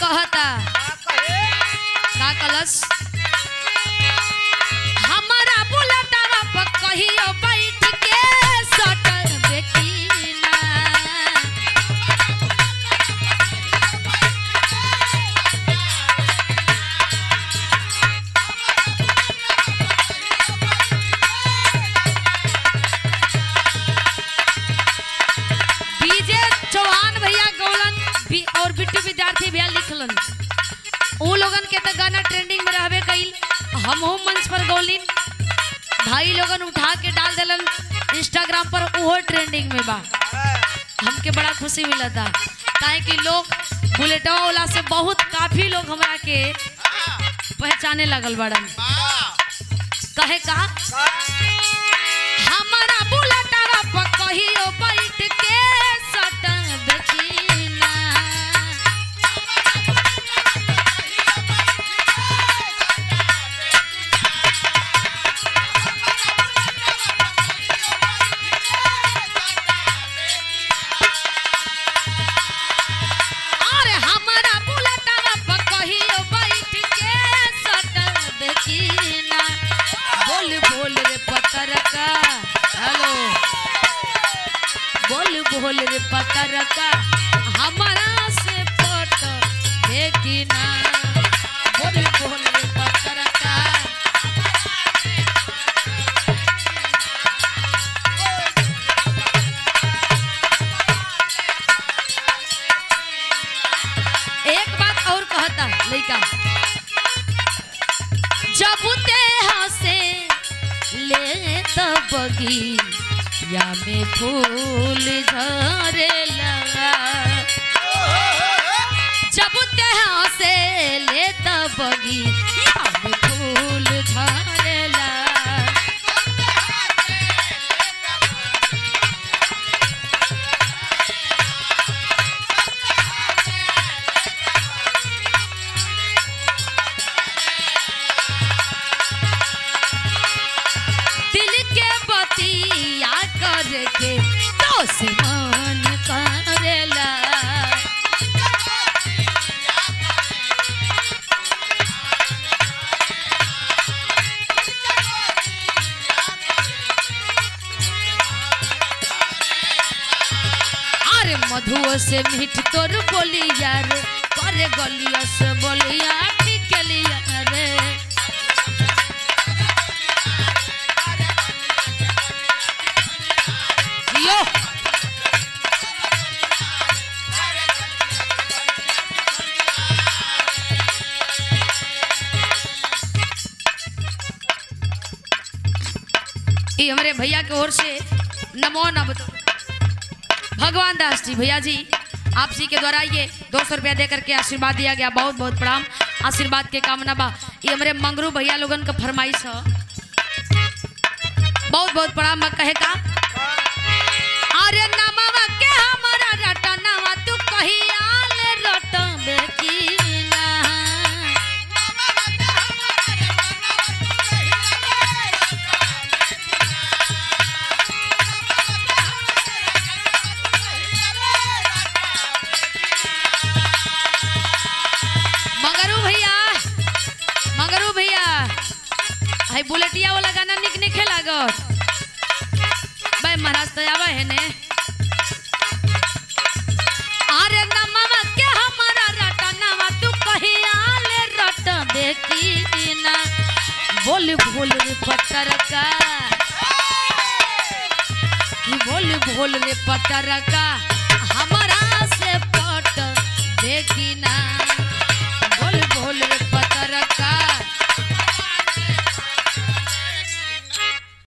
कहता का कलश हमारा बुलेटवा पर कहियो बैठ के सटल बेटीना बीजे चौहान भैया गौलन बी, और बिट्टू विद्यार्थी भैया लिखलन उ लोगन के त गाना ट्रेंडिंग में रहबे कइल हमहू मंच पर गौलिन भाई लोगन उठा के डाल देलन इंस्टाग्राम पर उहो ट्रेंडिंग में बा हमके बड़ा खुशी मिला था काहे कि लोग बुलेटवा वाला से बहुत काफी लोग हमरा के पहचाने लगल बड़न कहे का हमारा बुलेटवा पर कहियो बैठ के सटन बेचीना अरे हमारा बुलेटवा पर कहियो बैठ के सटल बेचीना बोल बोल रे पतरका हेलो बोल बोल रे पतरका हमारा से फोटो देखना बोल बोल रे पतरका एक बात और कहता लइका जब ते हंसे ले तब बगी या में फूल झरे लगा जब ते हंसे ले तब बगी या में फूल झरे लगा दिल के बतिया करके तो से मन करेला अरे मधुओ से मीठ तोर बोली यार करे गलिया से बोलिया निकलिया रे जियो ये हमारे भैया की ओर से नमो नम भगवान दास जी भैया जी आप जी के द्वारा ये दो सौ रुपया दे करके आशीर्वाद दिया गया बहुत बहुत प्रणाम आशीर्वाद के कामना बा ये हमारे मंगरू भैया लोगन का फरमाइश है बहुत बहुत प्रणाम बा कहे का अरे नमवा के हमारा रटनवा तू कहियाल रटबे की ना मंगरू भैया मंगरू भैया हाय बुलेटिया वाला गाना निक निक लागत भाई महाराज तो आवा है ने अरे नमवा के हमारा रटनवा तू कहियाल रट बेकी ना बोल बोल रे पत्थर का कि बोल बोल रे पत्थर का